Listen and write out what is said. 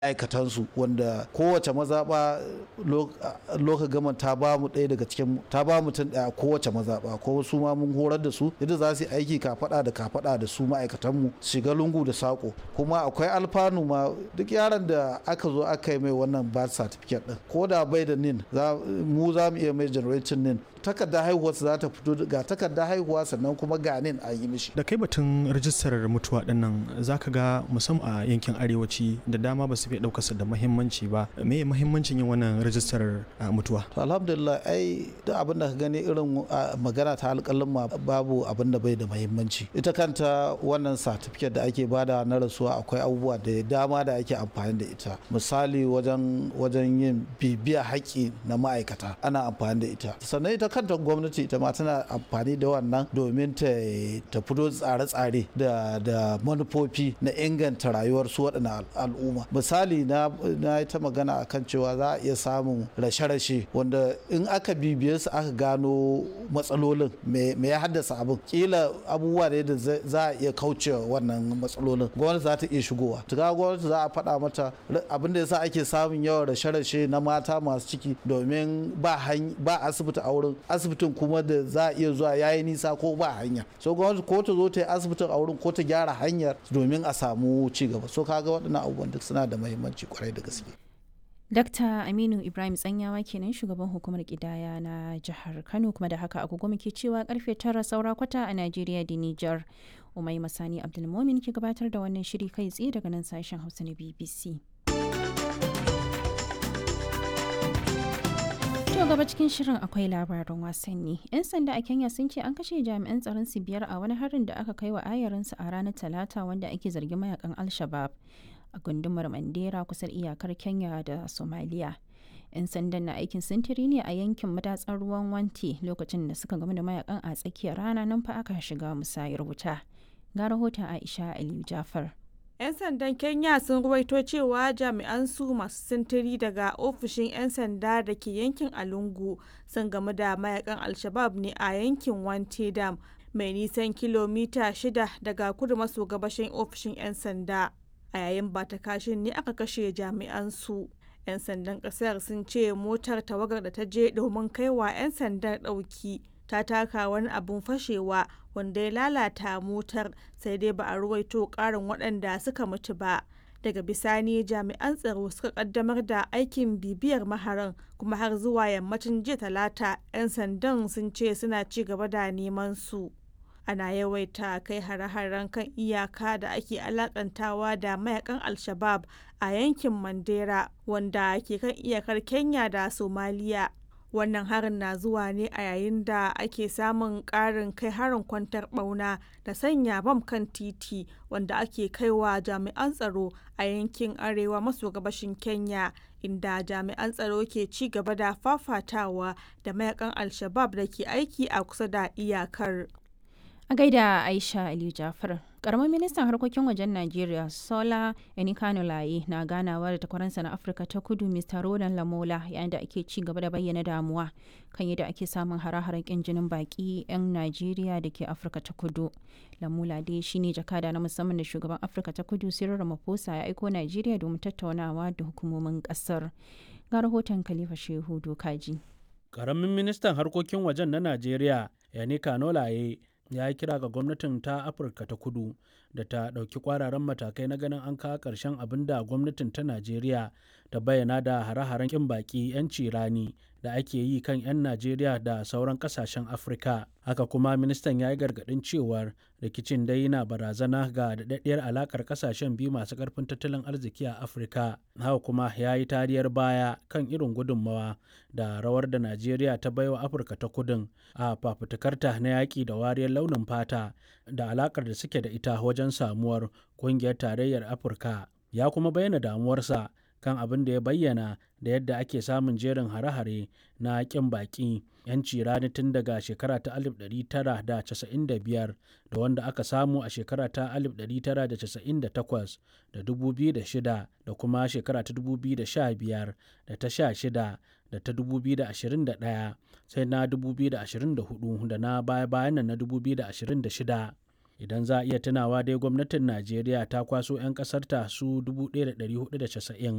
ma'aikatansu wanda kowace mazaɓa loka gama ta ba mu ɗaya daga cikin ta ba mutum ɗaya kowace mazaɓa ko su ma mun horar da su yadda za su yi aiki kafaɗa da kafaɗa da su ma'aikatanmu shiga lungu da saƙo kuma akwai alfanu ma duk yaron da aka zo aka yi mai wannan birth certificate ɗin ko da bai da nin mu za mu iya mai generating nin takarda haihuwa za ta fito ga takarda haihuwa sannan kuma ga nin an yi mishi da kai batun rajistar mutuwa dinnan zaka ga musamman a yankin arewaci da dama ba su fi ɗaukarsa da muhimmanci ba me muhimmancin yin wannan rajistar mutuwa to alhamdulillah ai duk abin da ka gani irin magana ta alƙalin ma babu abin da bai da muhimmanci ita kanta wannan certificate da ake bada na rasuwa akwai abubuwa da dama da ake amfani da ita misali wajen wajen yin bibiya haƙƙi na ma'aikata ana amfani da ita sannan ita kanta gwamnati ita ma tana amfani da wannan domin ta ta fito tsare-tsare da da manufofi na inganta rayuwar su waɗannan al'umma misali na na ta magana akan cewa za a iya samun rashe-rashe wanda in aka bibiye su aka gano matsalolin me ya haddasa abin kila abubuwa ne da za a iya kauce wannan matsalolin gwamnati za ta iya shigowa tuka gwamnati za a faɗa mata abin da yasa ake samun yawan rashe-rashe na mata masu ciki domin ba asibiti a wurin asibitin kuma da za a iya zuwa yayi nisa ko ba hanya so gwamnati ko ta zo ta yi asibitin a wurin ko ta gyara hanyar domin a samu ci gaba so kaga waɗannan abubuwan duk suna da muhimmanci kwarai da gaske Dakta Aminu Ibrahim Tsanyawa kenan shugaban hukumar kidaya na jihar Kano kuma da haka agogo muke cewa karfe tara saura kwata a Najeriya da Nijar. Umai Masani Abdulmomin ke gabatar da wannan shiri kai tsaye daga nan sashen Hausa na BBC. To gaba cikin shirin akwai labaran wasanni. 'Yan sanda a Kenya sun ce an kashe jami'an tsaron su biyar a wani harin da aka kai wa ayarinsu a ranar Talata wanda ake zargin mayakan Al-Shabab a gundumar Mandera kusa iyakar Kenya da Somalia. 'Yan sandan na aikin sintiri ne a yankin madatsar ruwan Wanti lokacin da suka game da mayakan a tsakiyar rana nan fa aka shiga musayar wuta. Ga rahoton Aisha Aliyu Jafar. 'yan sandan kenya sun ruwaito cewa jami'an su masu sintiri daga ofishin 'yan sanda da ke yankin alungu sun game da mayakan alshabab ne a yankin wante dam mai nisan kilomita shida daga kudu maso gabashin ofishin 'yan sanda a yayin ba ta kashin ne aka kashe jami'an su 'yan sandan kasar sun ce motar tawagar da ta je domin kaiwa 'yan sandan ɗauki ta taka wani abun fashewa wanda ya lalata motar sai dai ba a ruwaito karin waɗanda suka mutu ba daga bisani jami'an tsaro suka kaddamar da aikin bibiyar maharan kuma har zuwa yammacin jiya talata 'yan sandan sun ce suna ci gaba da neman su ana yawaita kai hare-haren kan iyaka da ake alakantawa da mayakan al-shabab a yankin mandera wanda ke kan iyakar kenya da somaliya wannan harin na zuwa ne a yayin da ake samun ƙarin kai harin kwantar ɓauna da sanya bam kan titi wanda ake kaiwa jami'an tsaro a yankin arewa maso gabashin kenya inda jami'an tsaro ke ci gaba da fafatawa da mayakan al-shabab da ke aiki a kusa da iyakar A gaida Aisha Aliyu Jafar, Karamin ministan harkokin wajen Najeriya Sola Enikanulaye na ganawa da takwaransa na Afirka ta kudu Mr. Roland Lamola yayin da ake ci gaba da bayyana damuwa kan yadda ake samun hare-haren kin jinin baki 'yan Najeriya da ke Afirka ta kudu. Lamola dai shine jakada na musamman da shugaban Afirka ta kudu Cyril Ramaphosa ya aiko Najeriya domin tattaunawa da hukumomin kasar. Ga rahoton Khalifa Shehu Dokaji. Karamin ministan harkokin wajen na Najeriya Enikanulaye ya yi kira ga gwamnatin ta afirka ta kudu da ta ɗauki kwararan matakai na ganin an kawo ƙarshen abin da gwamnatin ta najeriya ta bayyana da hare-haren ƙin baƙi 'yanci rani da ake yi kan 'yan najeriya da sauran ƙasashen afirka haka kuma ministan ya yi gargaɗin cewar rikicin dai na barazana ga daɗaɗɗiyar alaƙar ƙasashen biyu masu ƙarfin tattalin arziki a afirka haka kuma ya yi tariyar baya kan irin gudunmawa da rawar da najeriya ta baiwa afirka ta kudin a fafutukarta na yaƙi da wariyar launin fata da alaƙar da suke da ita wajen samuwar ƙungiyar tarayyar afirka ya kuma bayyana damuwarsa kan abin da ya bayyana da yadda ake samun jerin hare-hare na ƙin baƙi 'yanci rani tun daga shekara ta 1995 da wanda aka samu a shekara ta 1998 da 2006 da kuma shekara ta 2015 da ta 16 da ta 2021 sai na 2024 da na baya-bayan na 2026 idan za a iya tunawa dai gwamnatin najeriya ta kwaso 'yan kasarta su 1490